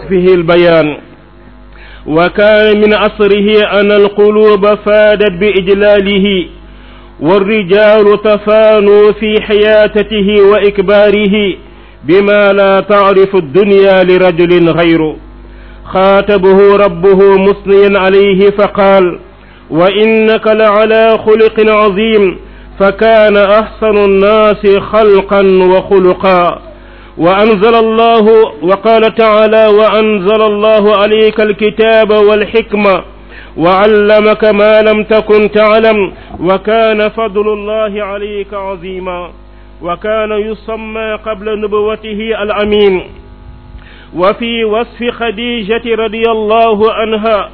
فيه البيان وكان من أصره أن القلوب فادت بإجلاله والرجال تفانوا في حياتته وإكباره بما لا تعرف الدنيا لرجل غيره خاطبه ربه مثنيا عليه فقال وإنك لعلى خلق عظيم فكان أحسن الناس خلقا وخلقا وأنزل الله وقال تعالى وأنزل الله عليك الكتاب والحكمة وعلمك ما لم تكن تعلم وكان فضل الله عليك عظيما وكان يسمى قبل نبوته الأمين وفي وصف خديجة رضي الله عنها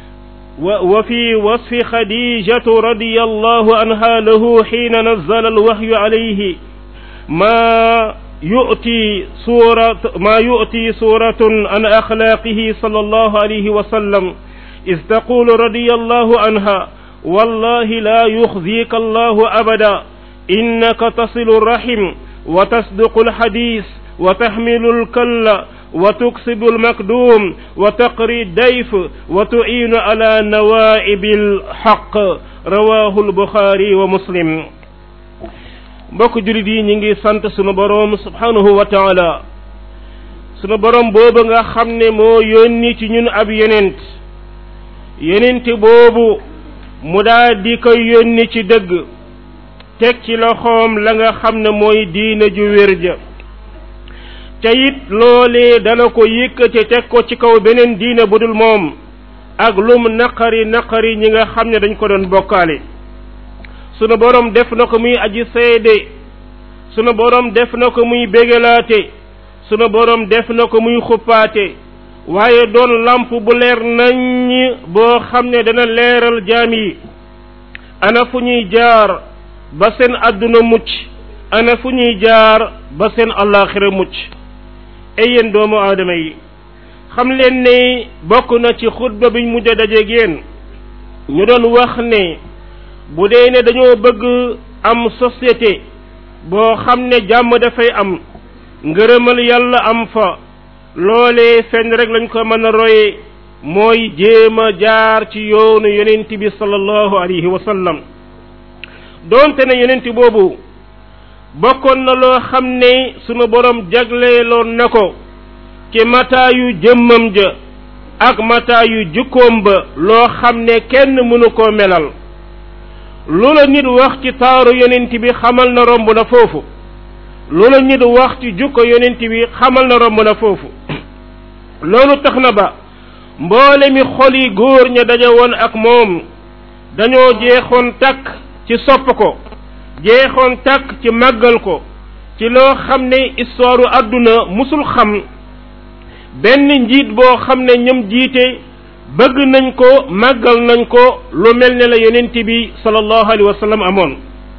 وفي وصف خديجة رضي الله عنها له حين نزل الوحي عليه ما يؤتي سورة ما يؤتي سورة عن أخلاقه صلى الله عليه وسلم إذ تقول رضي الله عنها والله لا يخزيك الله أبدا إنك تصل الرحم وتصدق الحديث وتحمل الكل وتكسب المكدوم وتقري الديف وتعين على نوائب الحق رواه البخاري ومسلم mbokk julit yi ñi ngi sant sunu boroom subhanahu wa taala sunu boroom boobu nga xam ne moo yónni ci ñun ab yenent yenent boobu mu daa di koy yónni ci dëgg teg ci loxoom la nga xam ne mooy diina ju wér ja te it loolee dana ko yëkkate teg ko ci kaw beneen diina bu dul moom ak lum naqari naqari ñi nga xam ne dañ ko doon bokkaale sunu borom def na ko muy aji seede sunu borom def na ko muy bégalaate sunu borom def na ko muy xuppaate waaye doon lamp bu leer nañ boo xam ne dana leeral jaam yi ana fu ñuy jaar ba seen àdduna mucc ana fu ñuy jaar ba seen allaaxira mucc ay yéen doomu aadama yi xam leen ne bokk na ci xutba biñ mujj a dajeeg yéen ñu doon wax ne bu dee ne dañoo bëgg am société boo xam ne jàmm dafay am ngërëmal yàlla am fa loolee fenn rek lañ ko mën a roye mooy jéem a jaar ci yoonu yonent bi sallallahu alayhi wa sallam doonte ne yonent boobu bokkoon na loo xam ne sunu borom jagleeloon na ko ci mataayu jëmmam ja ak mataayu jukkoom ba loo xam ne kenn mënu koo melal lu la nit wax ci taaru yonent bi xamal na romb na foofu lu la nit wax ci jukko yonent bi xamal na romb na foofu loolu tax na ba mboole mi xol yi góor ña daje woon ak moom dañoo jeexoon takk ci sopp ko jeexoon takk ci màggal ko ci loo xam ne histoire àdduna musul xam benn njiit boo xam ne ñoom jiite bëgg nañ ko màggal nañ ko lu mel ne la yonent bi sallallahu alayhi wa sallam amoon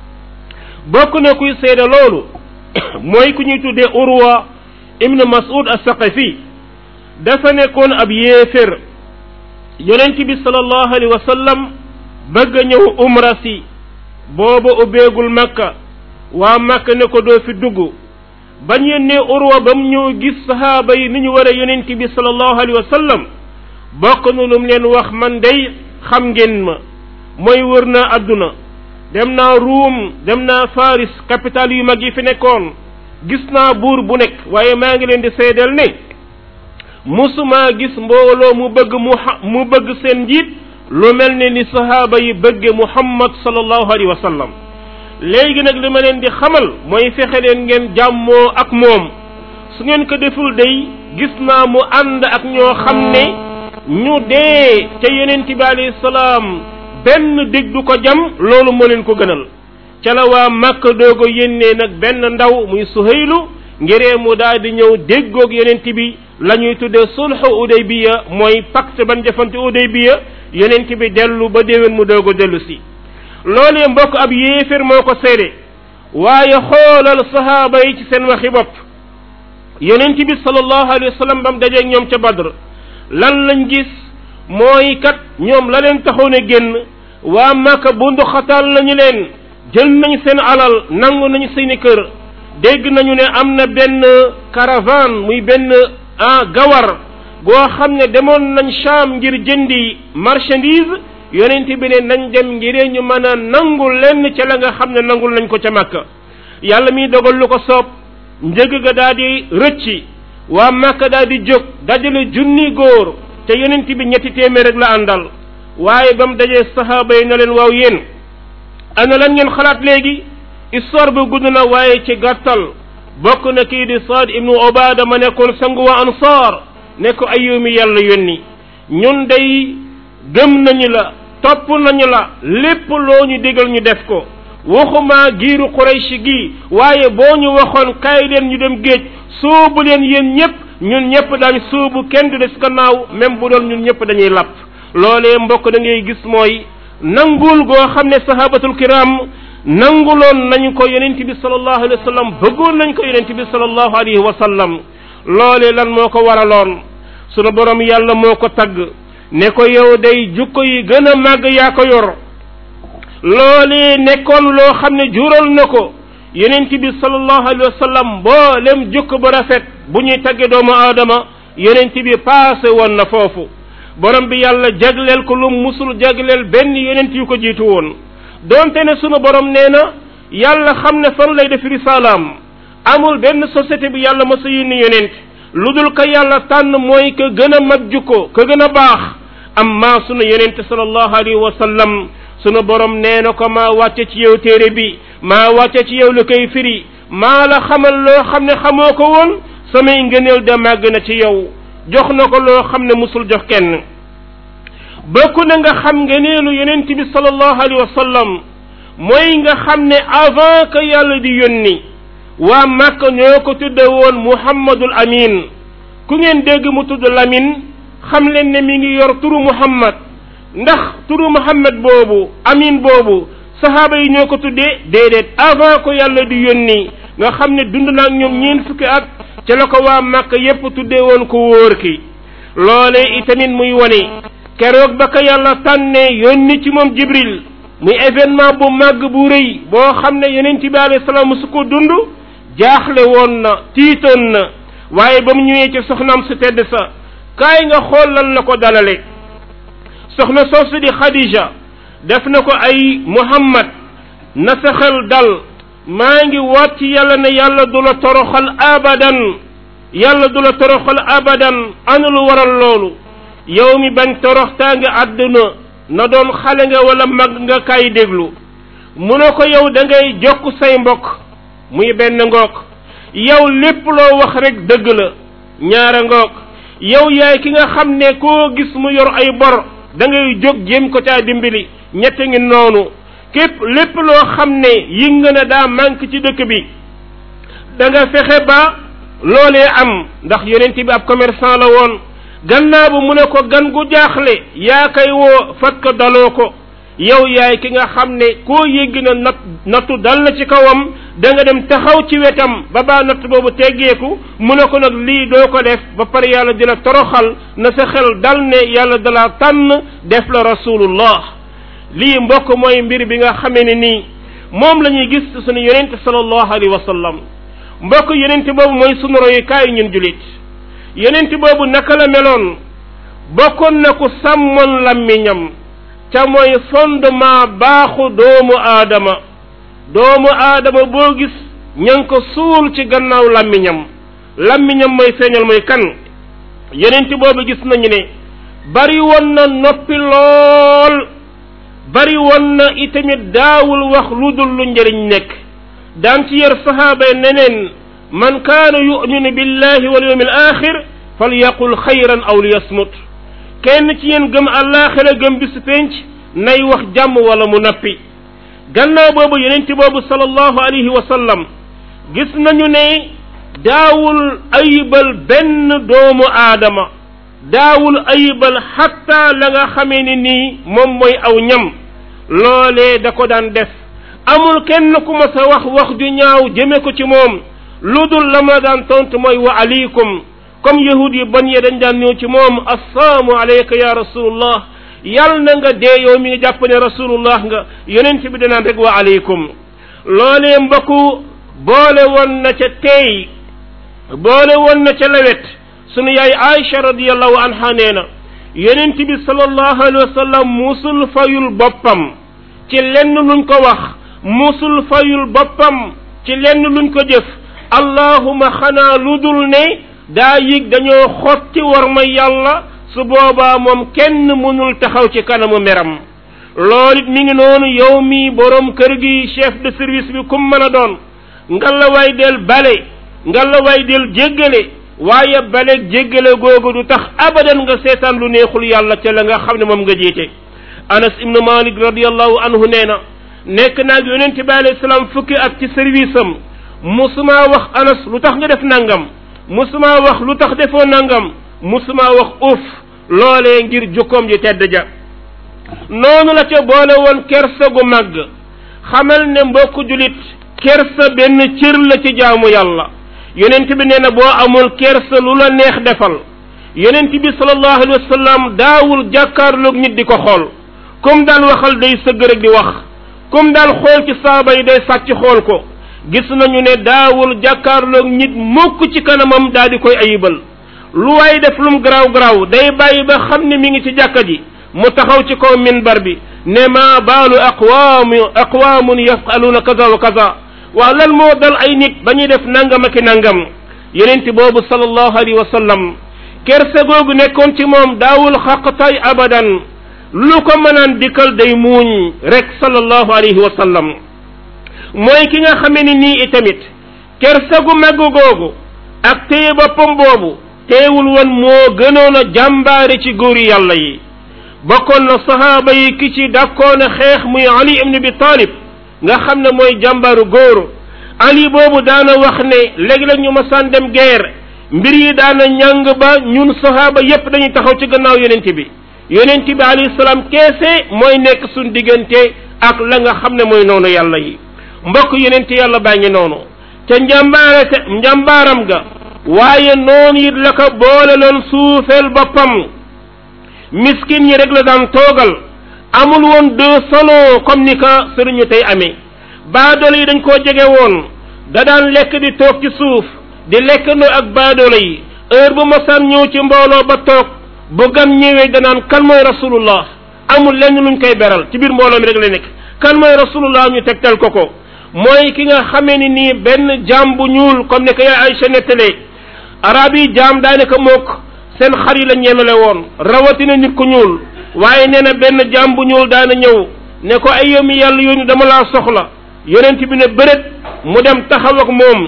bokk na kuy seede loolu mooy ku ñuy tuddee urwa ibnu mas'ud as-saqafi dafa nekkoon ab yéefér yonent bi sallallahu alayhi wa sallam bëgg a ñëw umra si booba ubbeegul makka waa makka ne ko doo fi dugg bañ yónnee urwa ba mu ñëw gis sahaaba yi ni ñu war a yonent bi sallallahu alayhi wa sallam bokk na lu mu leen wax man day xam ngeen ma mooy wër naa àdduna dem naa ruum dem naa faris capital yu mag yi fi nekkoon gis naa buur bu nekk waaye maa ngi leen di seedeel ne musumaa gis mbooloo mu bëgg mu mu bëgg seen njiit lu mel ne ni sahaaba yi bëgge muhammad sallallahu alayhi wa sallam léegi nag li ma leen di xamal mooy fexe leen ngeen jàmmoo ak moom su ngeen ko deful day gis naa mu ànd ak ñoo xam ne ñu dee ca yonent bi alayhi salaam benn dig du ko jam loolu moo leen ko gënal ca la waa Makka doogo yénnee nag benn ndaw muy Suhaylu ngiree mu daal di ñëw déggoog yonent bi la ñuy tuddee sulhu Udaybiya mooy pacte ban jëfante Udaybiya yonent bi dellu ba déwén mu doogo dellu si loolee mbokk ab yéefér moo ko seede waaye xoolal sahaaba yi ci seen waxi bopp yonent bi sallallahu alayhi wa sallam ba mu dajeeg ñoom ca Badr lan lañ gis mooy kat ñoom la leen taxoon a génn waa Makka bundu xataal nañu leen jël nañu seen alal nangu nañu seeni kër dégg nañu ne am na benn caravane muy benn ah gawar goo xam ne demoon nañ Sham ngir jëndi marchandise yonent bi ne nañ dem ngir ñu mën a nangul lenn ca la nga xam ne nangul nañ ko ca Makka yàlla mi dogal lu ko soob njëg ga daal di rëcci waa Makka daal di jóg dajale junni góor te yonent bi ñetti téeméer rek la àndal waaye ba mu dajee saxaaba yi na leen waaw yéen ana lan ngeen xalaat léegi histoire bu gudd na waaye ci gàttal bokk na kii di Saad ibnu Obada ma nekkoon sangu waa Ansaar ne ko ayyumi yàlla yónni ñun day gëm nañu la topp nañu la lépp loo ñu digal ñu def ko waxuma giiru Quraysh gi waaye boo ñu waxoon kaay leen ñu dem géej soobu leen yéen ñëpp ñun ñëpp daañ soobu kenn du des gannaaw même bu doon ñun ñëpp dañuy lapp loolee mbokk da ngay gis mooy nangul goo xam ne sahabatul kiram nanguloon nañu ko yonent bi sallallahu alayhi wa sallam bëggoon nañ ko yonent bi sallallahu alayhi wa sallam loolee lan moo ko waraloon sunu borom yàlla moo ko tagg ne ko yow day jukko yi gën a màgg yaa ko yor loolee nekkoon loo xam ne jural na ko yonent bi sallallahu alayhi wa sallam mboolem jukko ba rafet bu ñuy tagge doomu aadama yonent bi paase woon na foofu borom bi yàlla jagleel ko lu musul jagleel benn yonent yu ko jiitu woon donte ne sunu borom nee na yàlla xam ne fan lay def risalaam amul benn société bi yàlla ma sa yónni yonent lu dul ka yàlla tànn mooy ka gën a mag jukko ka gën a baax amma sunu yonent sallallahu alayhi wa sallam sunu borom nee na ko maa wàcce ci yow téere bi maa wàcce ci yow lu koy firi maa la xamal loo xam ne xamoo ko woon samay ngëneel da màgg na ci yow jox na ko loo xam ne musul jox kenn bokk na nga xam ngëneelu yonent bi sallallahu alayhi wa sallam mooy nga xam ne avant que yàlla di yónni waa Makka ñoo ko tudde woon Muhammadul Amin ku ngeen dégg mu tudd Lamin xam leen ne mi ngi yor turu Muhammad ndax turu Muhammad boobu Amin boobu sahaaba yi ñoo ko tuddee déedéet avant ko yàlla di yónni nga xam ne dund na ak ñoom ñeen fukki at ca la ko waa Makka yépp tuddee woon ko wóor ki loolee itamit muy wone keroog ba ko yàlla tànnee yónni ci moom Jibril muy événement bu màgg bu rëy boo xam ne yonent bi alayhi salaam musu ko dund jaaxle woon na tiitoon na waaye ba mu ñëwee ci soxnaam su tedd sa kaay nga xool lan la ko dalale soxna soosu di Khadija def na ko ay Muhammad na sa xel dal maa ngi waat ci yàlla ne yàlla du la toroxal abadan yàlla du la toroxal abadan ana lu waral loolu yow mi bañ toroxtaa nga àdduna na doon xale nga wala mag nga kay déglu mu ne ko yow da ngay jokk say mbokk muy benn ngoog yow lépp loo wax rek dëgg la ñaara ngoog yow yaay ki nga xam ne koo gis mu yor ay bor da ngay jóg jéem ko caa dimbali ñette ngi noonu képp lépp loo xam ne yi nga ne daa manque ci dëkk bi da nga fexe ba loolee am ndax yonent bi ab commerçant la woon gannaaw bu mu ne ko gan gu jaaxle yaa koy woo fat ko daloo ko yow yaay ki nga xam ne koo yéggi na nat nattu dal na ci kawam da nga dem taxaw ci wetam ba baa natt boobu teggeeku mu ne ko nag lii doo ko def ba pare yàlla dina toroxal na sa xel dal ne yàlla dalaa tànn def la rasulullah lii mbokk mooy mbir bi nga xamee ne nii moom la ñuy gis sunu yonente sallallahu alayhi wa sallam mbokk yonente boobu mooy sunu royukaay ñun julit yonente boobu naka la meloon bokkoon na ku sàmmoon lammiñam ca mooy fondement baaxu doomu aadama doomu aadama boo gis ña ngi ko suul ci gannaaw lammiñam lammiñam mooy feeñal mooy kan yonente boobu gis nañu ne bari woon na noppi lool bari woon na itamit daawul wax lu dul lu njëriñ nekk daan ci yar sahaaba yi neneen man kaana yuminu billahi wal yawmi al axir falyaqul xayran aw liyasmut kenn ci yéen gëm àllaaxira gëm bisu penc nay wax jàmm wala mu nappi gannaaw boobu yonent boobu sallallahu alayhi wa sallam gis nañu ne daawul ayibal benn doomu aadama daawul ayibal xatta la nga xamee ne nii moom mooy aw ñam loolee da ko daan def amul kenn ku ma sa wax wax ju ñaaw jëme ko ci moom lu dul la ma daan tontu mooy wa aleykum comme yahud yi ban yee dañ daan ñëw ci moom assalaamu aleyka ya rasulullah yal na nga dee yow mi nga jàpp ne rasulullah nga yonent bi danaan rek wa aleykum loolee mbokku boole woon na ca teey boole woon na ca lewet sunu yaay Aïcha radiyallahu anha nee na yonent bi sallallahu alayhi wa sallam musul fayul boppam ci lenn luñ ko wax musul fayul boppam ci lenn luñ ko jëf allahuma xanaa lu dul ne daa yëg dañoo xotti war ma yàlla su boobaa moom kenn mënul taxaw ci kanamu meram loolu it mi ngi noonu yow mi borom kër gi chef de service bi kum mën a doon ngalla way del bale ngalla way del jéggale waaye baleeg jéggale googu du tax abadan nga seetaan lu neexul yàlla ca la nga xam ne moom nga jiite anas ibnu malik radiallahu anhu nee na nekk naag yonent bi alayhi salaam fukki at ci service am musuma wax anas lu tax nga def nangam musuma wax lu tax defoo nangam musuma wax uf loolee ngir jukkoom ji tedd ja noonu la ca boole woon kersa gu màgg xamal ne mbokk julit kersa benn cër la ci jaamu yàlla yonent bi nee na boo amul kersa lu la neex defal yonent bi sallallahu alayhi wa sallam daawul jàkkaarloog nit di ko xool comme daan waxal day sëgg rek di wax comme daan xool ci saaba yi day sàcc xool ko gis nañu ne daawul jàkkaarloog nit mukk ci kanamam daal di koy ayibal lu waay def lum garaaw garaaw day bàyyi ba xam ne mi ngi ci jàkka ji mu taxaw ci kaw minbar bi ne maa baalu aqwaamu aqwaamun yafaluuna kaza wa kaza waaw lan moo dal ay nit ba ñuy def nangam ak i nangam yonent boobu sallallahu alayhi wa sallam kerse googu nekkoon ci moom daawul xaqtay abadan lu ko mënaan dikkal day muuñ rek sallallahu alayhi wa sallam mooy ki nga xamee ni nii itamit kerse gu màgg googu ak téye boppam boobu teewul woon moo gënoon a jàmbaare ci góori yàlla yi bokkoon na sahaaba yi ki ci dakkoon a xeex muy ali ibn abi talib nga xam ne mooy jàmbaaru góor ali boobu daana wax ne léegi-léeg ñu masaan dem guerre mbir yi daana ñàng ba ñun sahaaba yépp dañuy taxaw ci gannaaw yonent bi yonent bi alayhi salaam keese mooy nekk suñ diggante ak la nga xam ne mooy noonu yàlla yi mbokk yonent yàlla baa ngi noonu te njàmbaare te njàmbaaram ga waaye noonu it la ko boole loon suufeel boppam miskin yi rek la daan toogal amul woon deux salons comme ni ka sëriñu tey amee baadoolo yi dañ koo jege woon da daan lekk di toog ci suuf di lekkandoo ak baadoolo yi heure bu mosaan ñëw ci mbooloo ba toog bu gan ñëwee danaan kan mooy rasulullah amul lenn luñ koy beral ci biir mbooloo mi rek la nekk kan mooy rasulullah ñu tegtal ko ko mooy ki nga xamee ni nii benn jaam bu ñuul comme ne ko yaay Aysa nettalee arab yi jaam daanaka mook seen xar yi la ñemele woon rawatina nit ku ñuul waaye nee na benn jaam bu ñuul daana ñëw ne ko ay yomi yàlla yónni dama laa soxla yonent bi ne bërét mu dem taxaw ak moom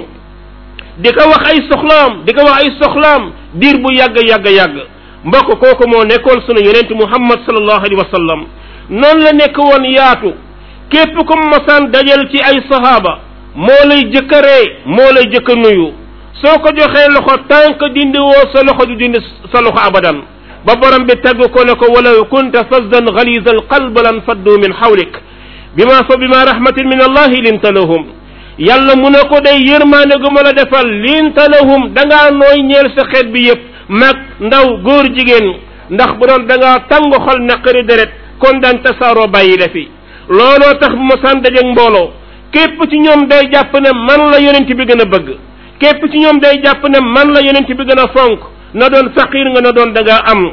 di ko wax ay soxlaam di ko wax ay soxlaam diir bu yàgg yàgg yàgg mbokk kooku moo nekkoon sunu yonent muhammad sallallahu alayhi wa sallam noonu la nekk woon yaatu képp ku masaan dajal ci ay sahaaba moo lay jëkk a ree moo lay jëkk a nuyu soo ko joxee loxo tànk dindi woo sa loxo du dindi sa loxo abadan ba borom bi tagg ko ne ko walaw kunta fasdan galiza alqalb lan faddu min xawlik bima fa bima rahmatin min allahi linta lahum yàlla mu ne ko day yërmaane gu ma la defal linta lahum da ngaa nooy ñeel sa xeet bi yépp mag ndaw góor jigéen ndax bu doon da ngaa tàng xol naqari deret kon daan tasaaroo bàyyi la fi looloo tax bu ma saan dajeeg mbooloo képp ci ñoom day jàpp ne man la yonent bi gën a bëgg képp ci ñoom day jàpp ne man la yonent bi gën a fonk na doon faqir nga na doon da ngaa am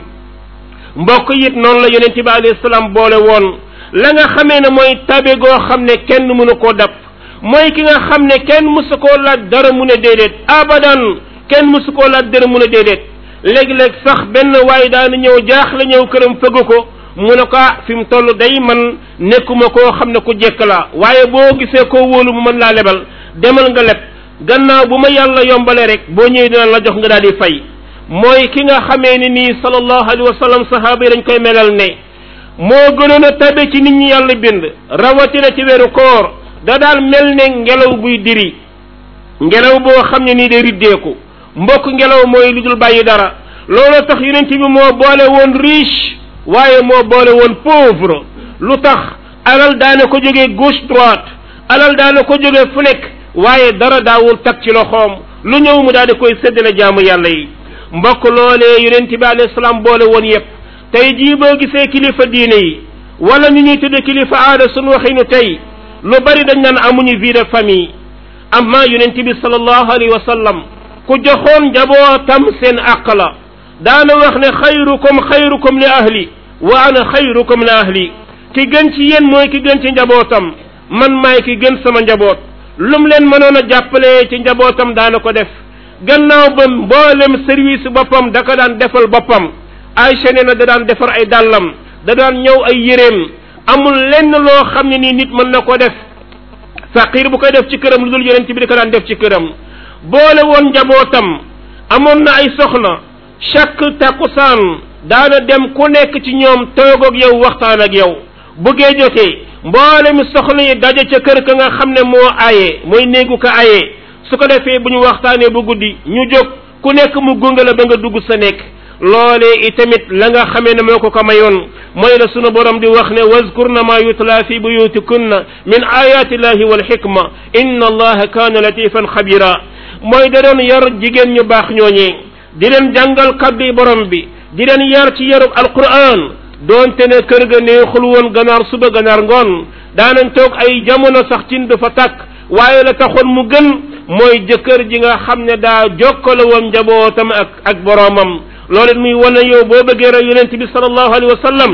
mbokk it noonu la yonent bi alayhi salaam boole woon la nga xamee ne mooy tabe goo xam ne kenn mënu koo dab mooy ki nga xam ne kenn mësu koo laaj dara mu ne déedéet abadan kenn mësu koo laaj dara mu ne déedéet léegi-léeg sax benn waaye daana ñëw jaax la ñëw këram fëgg ko mu ne ko ah fi mu toll day man nekkuma koo xam ne ku jekk laa waaye boo gisee koo wóolu mu mën laa lebal demal nga leb gannaaw bu ma yàlla yombale rek boo ñëwee dina la jox nga daal di fay mooy ki nga xamee ni nii sallallahu alayhi wa sallam sahaaba yi dañ koy melal ne moo gënoon a tabe ci nit ñi yàlla bind rawatina ci weeru koor da daal mel ne ngelaw buy diri ngelaw boo xam ne nii day riddeeku mbokk ngelaw mooy lu dul bàyyi dara loolu tax yonent bi moo boole woon riche waaye moo boole woon pauvre lu tax alal daana ko jógee gauche droite alal daana ko jógee fu nekk waaye dara daawul tag ci loxoom lu ñëw mu daal di koy séddale jaamu yàlla yi mbokk loolee yonent bi alayhi salaam boole woon yépp tey jii boo gisee kilifa diine yi wala ñu ñuy tudde kilifa aada suñu waxinu tey lu bari dañ naan amuñu vie de famille amma yonent bi sallallahu alayhi wa sallam ku joxoon njabootam seen àq la daana wax ne xayrukum xayrukum li ahli wa ana xayrukum li ahli ki gën ci yéen mooy ki gën ci njabootam man maay ki gën sama njaboot lum leen mënoon a jàppale ci njabootam daana ko def gannaaw ba mboolem service boppam da ko daan defal boppam Aysa nee na da daan defar ay dàllam da daan ñëw ay yéreem amul lenn loo xam ne nii nit mën na ko def faqir bu koy def ci këram lu dul yonent bi di ko daan def ci këram boole woon njabootam amoon na ay soxna chaque takkusaan daana dem ku nekk ci ñoom toog ak yow waxtaan ak yow buggee jotee mboole mi soxna yi daje ca kër ka nga xam ne moo aaye mooy néegu ko aaye su ko defee bu ñu waxtaanee bu guddi ñu jóg ku nekk mu gunge la ba nga dugg sa nekk loolee itamit la nga xamee ne moo ko ko mayoon mooy la sunu borom di wax ne wazkurna ma yutla fi buyutikunna min ayati llahi wal hikma inna allaha kaana latifan xabira mooy da doon yar jigéen ñu baax ñooñee di leen jàngal kaddu borom bi di leen yar ci yarub alquran doonte ne kër ga neexul woon ganaar suba ganaar ngoon daanañ toog ay jamono sax cin du fa tàkk waaye la taxoon mu gën mooy jëkkër ji nga xam ne daa jokkale woon njabootam ak ak boroomam loolu it muy wane yow boo bëggee rek yonent bi sallallahu alayhi wa sallam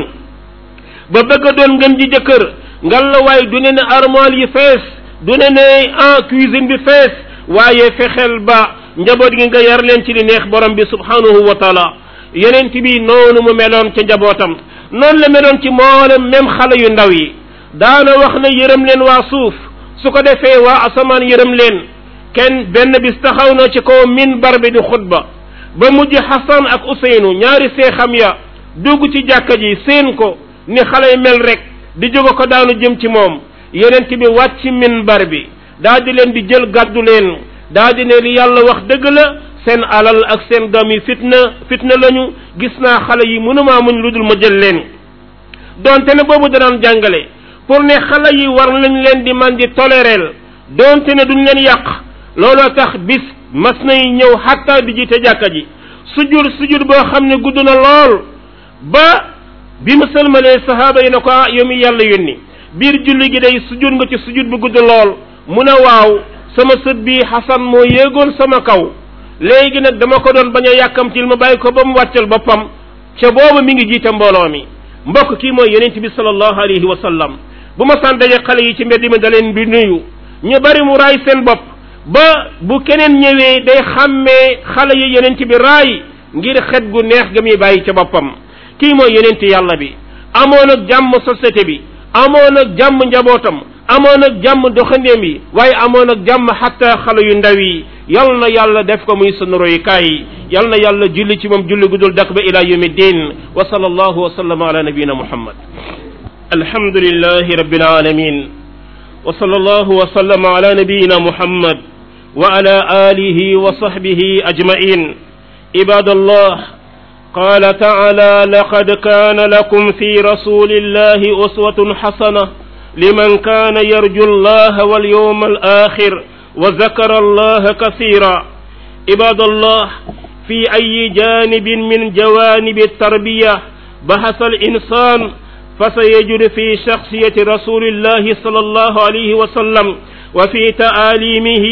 ba bëgg a doon ngën ji jëkkër ngal la waaye du ne ne armoire yi fees du ne ne en cuisine bi fees waaye fexeel ba njaboot gi nga yar leen ci li neex borom bi subhanahu wa taala yonent bi noonu mu meloon ca njabootam noonu la meloon ci mboolem même xale yu ndaw yi daana wax na yërëm leen waa suuf su ko defee waa asamaan yërëm leen kenn benn bis taxaw na ci kaw minbar bi di xutba ba mujj Xasan ak Useynu ñaari seexam ya dugg ci jàkka ji seen ko ni xale yi mel rek di jóge ko daanu jëm ci moom yonent bi wàcc minbar bi daa di leen di jël gàddu leen daa di ne li yàlla wax dëgg la seen alal ak seen doom yi fitna fitna lañu gis naa xale yi mënumaa muñ lu dul ma jël leen donte ne boobu danaan jàngale pour ne xale yi war nañ leen di man di toléreel donte ne duñ leen yàq looloo tax bis mas nay ñëw xatta di jiite jàkka ji sujud sujud boo xam ne gudd na lool ba bi mu sëlmalee sahaaba yi ne ko ah yow mi yàlla yónni biir julli gi day sujud nga ci sujud bu gudd lool mu ne waaw sama sët bii xasan moo yéegoon sama kaw léegi nag dama ko doon bañ a yàkkamtil ma bàyyi ko ba mu wàccal boppam ca boobu mi ngi jiite mbooloo mi mbokk kii mooy yonent bi sallallahu alayhi wa sallam bu ma san daje xale yi ci mbedd mi da leen di nuyu ñu bari mu raay seen bopp ba bu keneen ñëwee day xàmmee xale yi yonent bi raay ngir xet gu neex ga muy bàyyi ca boppam kii mooy yonent yàlla bi amoon ak jàmm société bi amoon ak jàmm njabootam amoon ak jàmm doxandeem yi waaye amoon ak jàmm xatta xale yu ndaw yi yal na yàlla def ko muy sunu royukaay yal na yàlla julli ci moom julli gudul dak ba ila yawmi din wa sallallahu wa sallama ala nabiyina muhammad alhamdulillahi rabbil alamin wa sallallahu wa sallama ala nabiyina muhammad wa ala alihi wa sahbihi ajma'in ibadallah قال تعالى لقد كان لكم في رسول الله أسوة حسنة لمن كان يرجو الله واليوم الآخر وذكر الله كثيرا عباد الله في أي جانب من جوانب التربية بحث الإنسان فسيجد في شخصية رسول الله صلى الله عليه وسلم وفي تعاليمه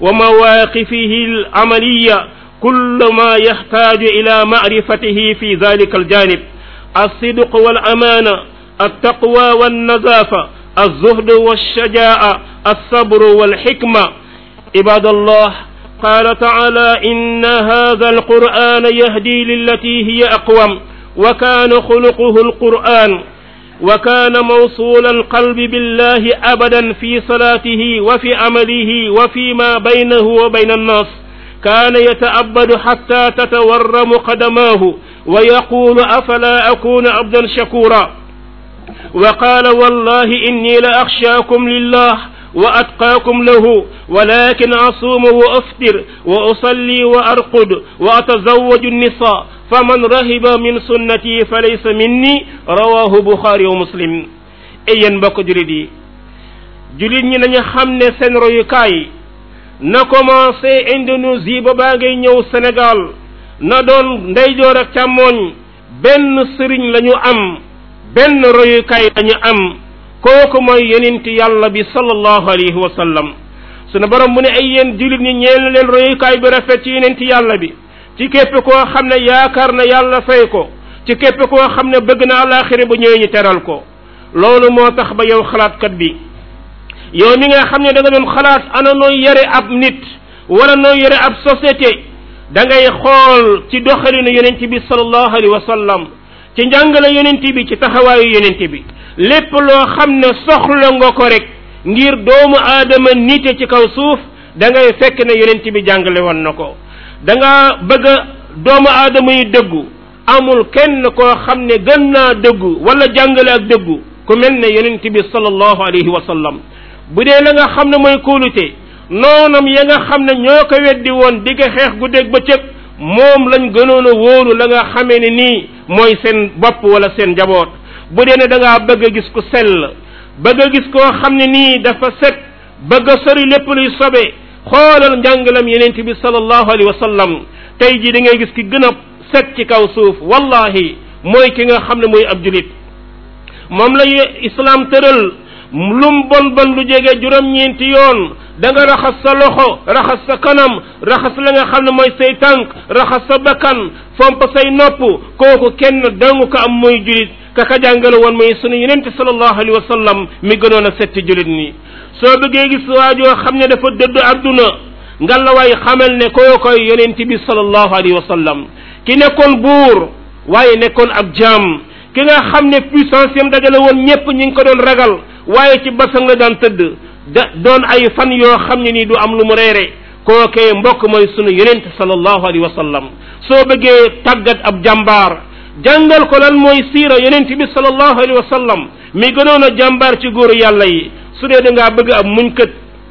ومواقفه العملية كل ما يحتاج إلى معرفته في ذلك الجانب الصدق والأمانة التقوى والنزافة الزهد والشجاعة الصبر والحكمة عباد الله قال تعالى إن هذا القرآن يهدي للتي هي أقوم وكان خلقه القرآن وكان موصول القلب بالله أبدا في صلاته وفي عمله وفيما بينه وبين الناس كان يتأبد حتى تتورم قدماه ويقول أفلا أكون عبدا شكورا وقال والله إني لأخشاكم لله وأتقاكم له ولكن أصوم وأفطر وأصلي وأرقد وأتزوج النساء فمن رهب من سنتي فليس مني رواه بخاري ومسلم أين بك جلدي جلد ñi nañu xam ne seen royukaay na commencé Indonésie ba baa ngay ñëw Sénégal na doon ndeyjoor ak càmmooñ benn sëriñ lañu am benn royukaay lañu am kooku mooy yonent yàlla bi sallallahu alayhi wa sallam sunu borom mu ne ay yéen jullit ñi ñeel na leen royukaay bi rafet ci yeneen ci yàlla bi ci képp koo xam ne yaakaar na yàlla fay ko ci képp koo xam ne bëgg na àllaaxira bu ñëwee ñu teral ko loolu moo tax ba yow xalaatkat bi yow mi nga xam ne da nga doon xalaat ana nooy yare ab nit wala nooy yare ab société da ngay xool ci doxalinu yonent bi sallallahu alayhi wa sallam ci njàngale yonent bi ci taxawaayu yonent bi lépp loo xam ne soxla nga ko rek ngir doomu aadama nite ci kaw suuf da ngay fekk ne yonent bi jàngale woon na ko da nga bëgg a doomu aadama yi dëggu amul kenn koo xam ne gën naa dëggu wala jàngale ak dëggu ku mel ne yonent bi sallallahu alayhi wa sallam bu dee la nga xam ne mooy kóolute noonam ya nga xam ne ñoo ko weddi woon digg xeex gu dégg ba cëg moom lañ gënoon a wóolu la nga xamee ne nii mooy seen bopp wala seen njaboot bu dee ne da ngaa bëgg a gis ku sell bëgg a gis koo xam ne nii dafa set bëgg a sori lépp luy sobe xoolal njàngalam yenent bi sallallahu alayhi wa sallam tey jii da ngay gis ki gën a set ci kaw suuf wallahi mooy ki nga xam ne mooy ab julit moom la islam tëral lum bon bon lu jege juróom-ñeenti yoon da nga raxas sa loxo raxas sa kanam raxas la nga xam ne mooy say tànk raxas sa bakkan fomp say nopp kooku kenn dangu ko am mooy julit ka ka jàngale woon mooy sunu yenente sallallahu alayhi wa sallam mi gënoon a setti julit nii soo bëggee gis waajoo xam ne dafa dëdd adduna ngalawaay xamal ne koo koy yonent bi sallallahu alayhi wa sallam ki nekkoon buur waaye nekkoon ab jaam ki nga xam ne puissance yam dajale woon ñépp ñi ngi ko doon ragal waaye ci basang la daan tëdd da doon ay fan yoo xam ne nii du am lu mu reere kookee mbokk mooy sunu yonent sallallahu alayhi wa sallam soo bëggee tàggat ab jàmbaar jàngal ko lan mooy siira yonent bi sallallahu alayhi wa sallam mi gënoon a jàmbaar ci góoru yàlla yi su dee da ngaa bëgg ab muñkat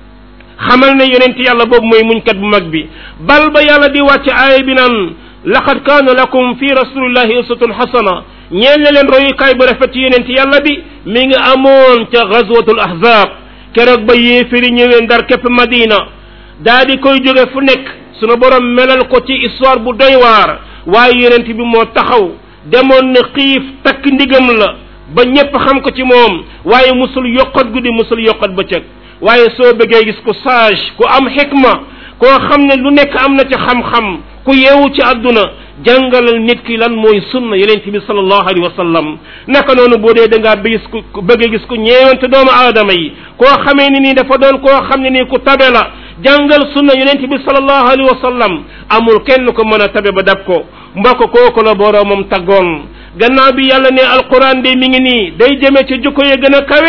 xamal ne yonent yàlla boobu mooy muñkat bu mag bi bal ba yàlla di wàcc aaya bi naan laqad kaana lakum fi rasulillahi uswatun xasana ñeel na leen royukaay bu rafet ci yonent yàlla bi mi ngi amoon ca gazwatul ahzab keroog ba yéefiri ñëwee ndar képp madina daa di koy jóge fu nekk sunu borom melal ko ci histoire bu doy waar waaye yonent bi moo taxaw demoon na xiif takk ndigam la ba ñépp xam ko ci moom waaye musul yokkat guddi musul yokkat bëccëg waaye soo bëggee gis ku sage ku am xikma koo xam ne lu nekk am na ci xam-xam ku yeewu ci àdduna jàngalal nit ki lan mooy sunna yonent bi sallallahu alayhi wa sallam naka noonu boo dee da ngaa gis ku bëgg gis ku ñeewante doomu aadama yi koo xamee ni nii dafa doon koo xam ne nii ku tabe la jàngal sunna yonent bi sallallahu alayhi wa sallam amul kenn ko mën a tabe ba dab ko mbokk kooku la boroomam taggoon gannaaw bi yàlla ne alquran de mi ngi nii day jëme ci jukko yi gën a kawe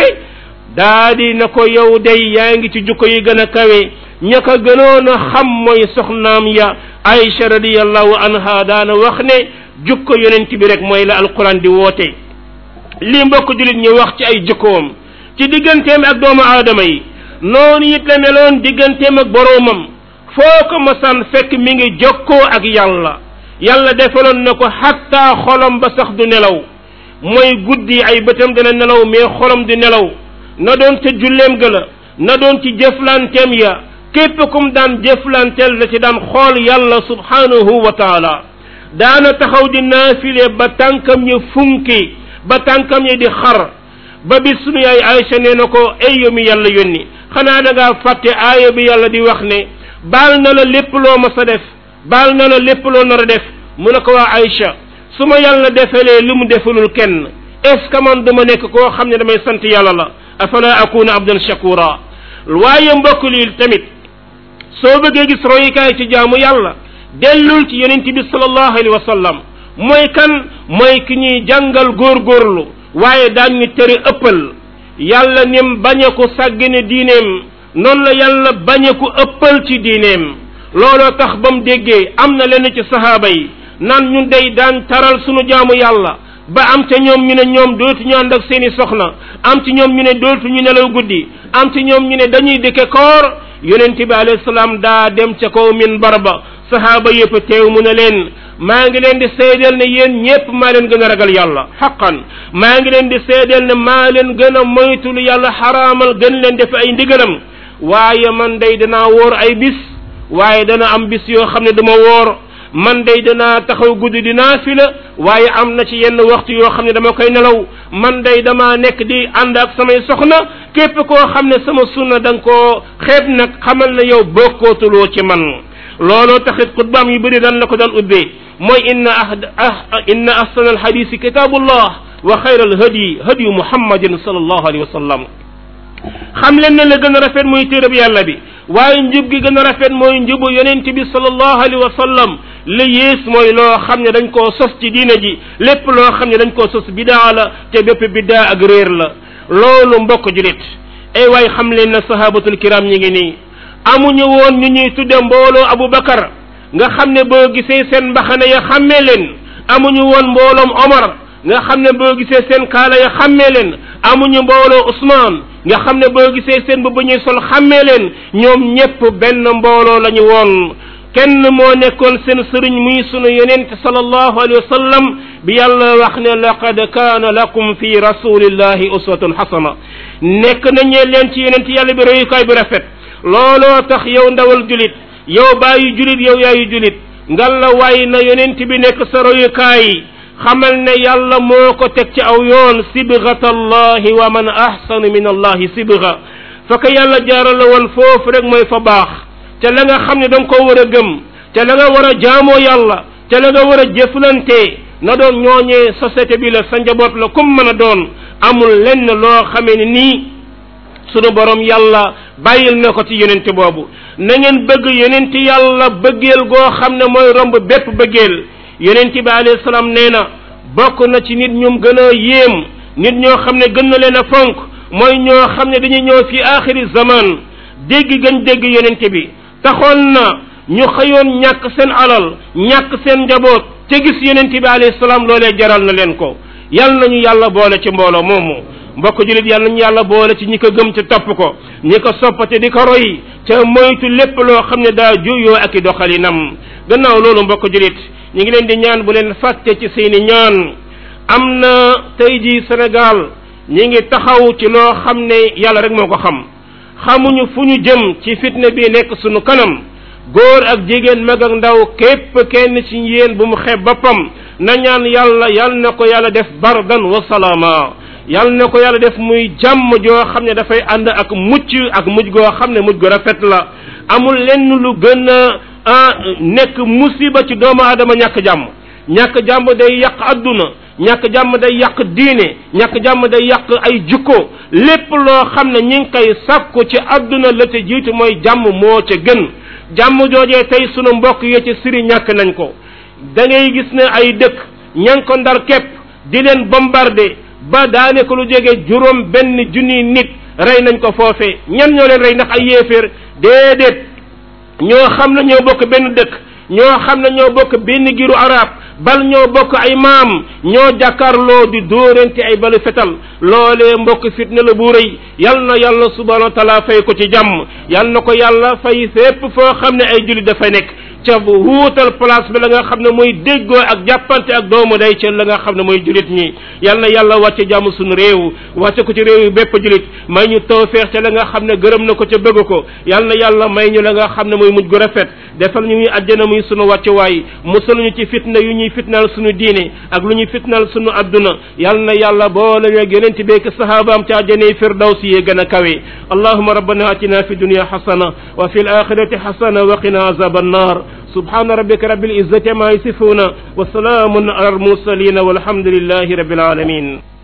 daa di na ko yow day yaa ngi ci jukko yi gën a kawe ña ko gënoon a xam mooy soxnaam ya Aïcha radiyallahu anha daana wax ne jukko yonent bi rek mooy la alquran di woote lii mbokk jullit ñu wax ci ay jukkoom ci digganteem ak doomu aadama yi noonu it la meloon digganteem ak boroomam foo ko masaan fekk mi ngi jokkoo ak yàlla yàlla defaloon na ko xatta xolam ba sax du nelaw mooy guddi ay bëtam dina nelaw mais xolam du nelaw na doon ca julleem ga la na doon ci jëflanteem ya képp kum daan jëflanteel da ci daan xool yàlla subhanahu wa taala daana taxaw di naafile ba tànkam ya funki ba tànkam ya di xar ba bis sunu yaay Aïcha nee na ko ay yow mi yàlla yónni xanaa da ngaa fàtte aaya bi yàlla di wax ne baal na la lépp loo mas a def baal na la lépp loo nar a def mu ne ko waa Aïcha su ma yàlla defalee li mu defalul kenn est ce que man dama nekk koo xam ne damay sant yàlla la afala akuna abdan shakura waaye mbokk lii tamit soo bëggee gis royukaay ci jaamu yàlla dellul ci yonent bi sallallahu alayhi wa sallam mooy kan mooy ki ñuy jàngal góorgóorlu waaye daan ñu tere ëppal yàlla nim bañe ko sàggane diineem noonu la yàlla bañe ko ëppal ci diineem looloo tax ba mu déggee am na lenn ci sahaaba yi naan ñun day daan taral sunu jaamu yàlla ba am ca ñoom ñu ne ñoom dootuñu ànd ak seeni soxna am ci ñoom ñu ne dootuñu nelaw guddi am ci ñoom ñu ne dañuy dëkke koor yonent bi alayhi salaam daa dem ca kaw minbar ba sahaaba yëpp teew mu ne leen maa ngi leen di seedeel ne yéen ñépp maa leen gën a ragal yàlla xaqan maa ngi leen di seedeel ne maa leen gën a moytul yàlla xaraamal gën leen def ay ndigalam waaye man day danaa woor ay bis waaye dana am bis yoo xam ne dama woor man day danaa taxaw guddi di naafila waaye am na ci yenn waxtu yoo xam ne dama koy nelaw man day dama nekk di ànd ak samay soxna képp koo xam ne sama sunna da nga koo xeeb nag xamal ne yow bokkootuloo ci man looloo taxit xutbaam yu bëri dan la ko daan ubbee mooy inna ah inna ahsana alhadisi kitabullah wa xayra alhadi hadiyu muhammadin sallallahu alayhi wa sallam xam leen ne la gën a rafet muy téereb yàlla bi waaye njub gi gën a rafet mooy njubu yonent bi sallallahu alayhi wa sallam li yées mooy loo xam ne dañ koo sos ci diina ji lépp loo xam ne dañ koo sos bidaa la te bépp bidaa ak réer la loolu mbokk julit ay waay xam leen ne sahabatul kiram ñi ngi nii amuñu woon ñu ñuy tudde mbooloo Abu Bakar nga xam ne boo gisee seen mbaxane ya xàmmee leen amuñu woon mbooloom Omar nga xam ne boo gisee seen kaala ya xàmmee leen amuñu mbooloo Ousmane nga xam ne boo gisee seen bu ñuy sol xàmmee leen ñoom ñépp benn mbooloo la ñu woon kenn moo nekkoon seen sëriñ muy sunu yonent sallallahu alayhi wa sallam bi yàlla wax ne laqad kaana lakum fi rasulillahi uswatun xasana nekk nañee leen ci yonent yàlla bi royukaay bu rafet looloo tax yow ndawal julit yow bàyyi julit yow yaayu julit ngal la waay na yonent bi nekk sa royukaay xamal ne yàlla moo ko teg ci aw yoon sibgat allahi wa man ahsanu min allahi sibga fa ko yàlla jaaral la woon foofu rek mooy fa baax te la nga xam ne da nga ko war a gëm te la nga war a jaamoo yàlla te la nga war a jëflante na doon ñooñee société bi la sa njaboot la kum mën a doon amul lenn loo xamee ne nii sunu borom yàlla bàyyil na ko ci yonente boobu na ngeen bëgg yonente yàlla bëggeel goo xam ne mooy romb bépp bëggeel yonent bi alayhi salaam nee na bokk na ci nit ñum gën a yéem nit ñoo xam ne gën na leen a fonk mooy ñoo xam ne dañuy ñëw fi axiri zaman dégg gën dégg yonent bi taxoon na ñu xëyoon ñàkk seen alal ñàkk seen njaboot te gis yonent bi alayhi salaam loolee jaral na leen ko yal nañu yàlla boole ci mbooloo moomu mbokk julit yal nañu yàlla boole ci ñi ko gëm ci topp ko ñi ko soppate di ko roy te moytu lépp loo xam ne daa juyoo ak i doxalinam gannaaw loolu mbokk julit ñu ngi leen di ñaan bu leen fàtte ci seeni ñaan am na tey jii Sénégal ñi ngi taxaw ci loo xam ne yàlla rek moo ko xam xamuñu fu ñu jëm ci fitna bi nekk sunu kanam góor ak jigéen mag ak ndaw képp kenn ci yéen bu mu xeeb boppam na ñaan yàlla yal na ko yàlla def bardan wa salaama yal na ko yàlla def muy jàmm joo xam ne dafay ànd ak mucc ak mujj goo xam ne mujj gu rafet la amul lenn lu gën a ah nekk musiba ci doomu aadama ñàkk jàmm ñàkk jàmm day yàq adduna ñàkk jàmm day yàq diine ñàkk jàmm day yàq ay jukko lépp loo xam ne ñi ngi koy sàkku ci adduna la te jiitu mooy jàmm moo ca gën jàmm joojee tey sunu mbokk yi ci siri ñàkk nañ ko da ngay gis ne ay dëkk ña ngi ko ndar képp di leen bombardé ba daane ko lu jege juróom benn junni nit rey nañ ko foofee ñan ñoo leen rey ndax ay yéeféer déedéet ñoo xam ne ñoo bokk benn dëkk ñoo xam ne ñoo bokk benn giru arab bal ñoo bokk ay maam ñoo jàkkaarloo di dóorante ay balu fetal loolee mbokk fitna la bu rëy yal na yàlla subhanahu wa taala fay ko ci jàmm yal na ko yàlla fay fépp foo xam ne ay jullit dafa nekk ca wuutal place bi la nga xam ne mooy déggoo ak jàppante ak doomu day ca la nga xam ne mooy julit ñi yal na yàlla wàcce jàmm suñu réew wàcce ko ci réew yi bépp julit may ñu tawfeex ca la nga xam ne gërëm na ko ca bëgg ko yal na yàlla may ñu la nga xam ne mooy mujj gu rafet defal ñu ñuy àjjana muy sunu wàccuwaay musal ñu ci fitna yu ñuy fitnaal sunu diine ak lu ñuy fitnaal sunu adduna yal na yàlla boole ñu ak yonent beek sahabaam ca àjjanay firdawsi yi gën a kawe allahuma rabbana atina fi dunya xasana wa fi l axirati xasana wa qina azaba annar سبحان ربك رب العزة ما يصفون وسلام على المرسلين والحمد لله رب العالمين